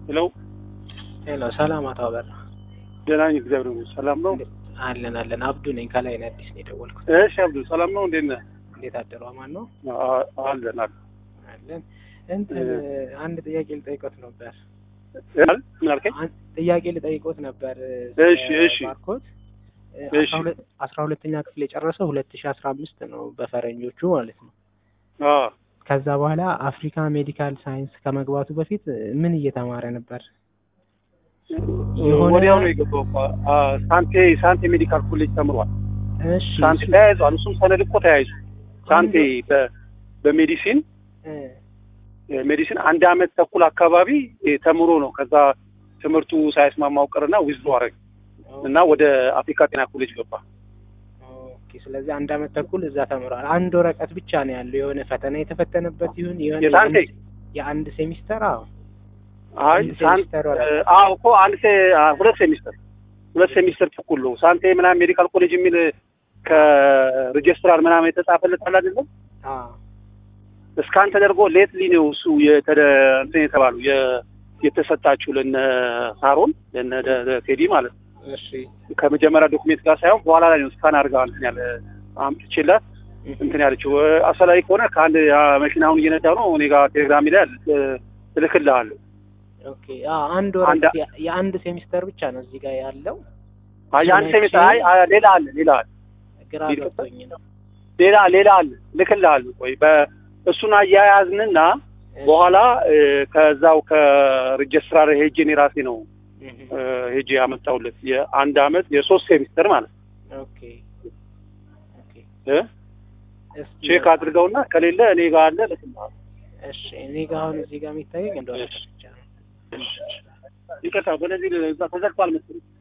ሄሎ ሄሎ፣ ሰላም አቶ አበራ። ደህና ነኝ፣ እግዚአብሔር ይመስገን። ሰላም ነው? አለን አለን። አብዱ ነኝ ከላይ ነው አዲስ ነው የደወልኩት። እሺ አብዱ፣ ሰላም ነው? እንዴት ነህ? እንዴት አደሩ? አማን ነው አ- አለን አለን። አለን። እንትን አንድ ጥያቄ ልጠይቆት ነበር። እ- ምን አልከኝ? አን- ጥያቄ ልጠይቆት ነበር። እሺ፣ እሺ። ባርኮት እሺ። አስራ ሁለተኛ ክፍል የጨረሰው ሁለት ሺ አስራ አምስት ነው በፈረንጆቹ ማለት ነው። አ ከዛ በኋላ አፍሪካ ሜዲካል ሳይንስ ከመግባቱ በፊት ምን እየተማረ ነበር? የሆነ- ወዲያው ነው የገባው እኮ። አ ሳንቴ ሳንቴ ሜዲካል ኮሌጅ ተምሯል። እሺ ሳንቴ እሱ- ተያይዟል። እሱም ሰነድ እኮ ተያይዙ ሳንቴ በ- በሜዲሲን እ፣ ሜዲሲን አንድ አመት ተኩል አካባቢ እ፣ ተምሮ ነው ከዛ ትምህርቱ ሳይስማማው ቀርና ዊዝዶ አረግ እና ወደ አፍሪካ ጤና ኮሌጅ ገባ። ኦኬ። ስለዚህ አንድ አመት ተኩል እዛ ተምሯል። አንድ ወረቀት ብቻ ነው ያለው። የሆነ ፈተና የተፈተነበት ይሁን የሆነ የሳንቴ? የአንድ- የአንድ ሴሚስተር አዎ አይ አንድ ሳን ሴሚስተር ወረቀት። እ፣ አዎ እኮ አንድ ሴ አ፣ ሁለት ሴሚስተር ሁለት ሴሚስተር ተኩል ነው። ሳንቴ ምናምን ሜዲካል ኮሌጅ የሚል ከሬጅስትራር ምናምን የተጻፈለት አለ አይደለም አዎ እስካን ተደርጎ ሌትሊ ነው እሱ የተደ እንትን የተባሉ የ- የተሰጣችሁ ለነ ሳሮን ለነ ደ- ደ- ቴዲ ማለት ነው። እሺ ከመጀመሪያ ዶክሜንት ጋር ሳይሆን በኋላ ላይ ነው እስካን አድርጋ እንትን ያለ አምጥቼላት እንትን ያለችው እ፣ አስፈላጊ ከሆነ ከአንድ አ፣ መኪናውን እየነዳ ነው እኔ ጋር ቴሌግራም ላይ አለ፣ እ፣ እልክልሃለሁ። ኦኬ። አዎ አንድ ወረቀት የ- የአንድ ሴሚስተር ብቻ ነው እዚህ ጋር ያለው። አይ የአንድ ሴሚስተር አይ አይ፣ ሌላ አለ ሌላ አለ ግራ ይልቅ- ገብቶኝ ነው። ሌላ ሌላ አለ እልክልሃለሁ። ቆይ በእሱን አያያዝንና እሺ። በኋላ እ፣ ከዛው ከሬጅስትራር ሄጄ እኔ ራሴ ነው እህ፣ እ፣ ሄጄ ያመጣሁለት የአንድ አመት የሶስት ሴሚስተር ማለት ነው። ኦኬ ኦኬ። እ፣ እስኪ ቼክ አድርገውና ከሌለ እኔ ጋር አለ እልክልሃለሁ። እሺ። እኔ ጋር አሁን እዚህ ጋር የሚታየኝ እንደሆነ ብቻ ነው። ይቅርታ በነዚህ እዛ ተዘግቷል መሰለኝ።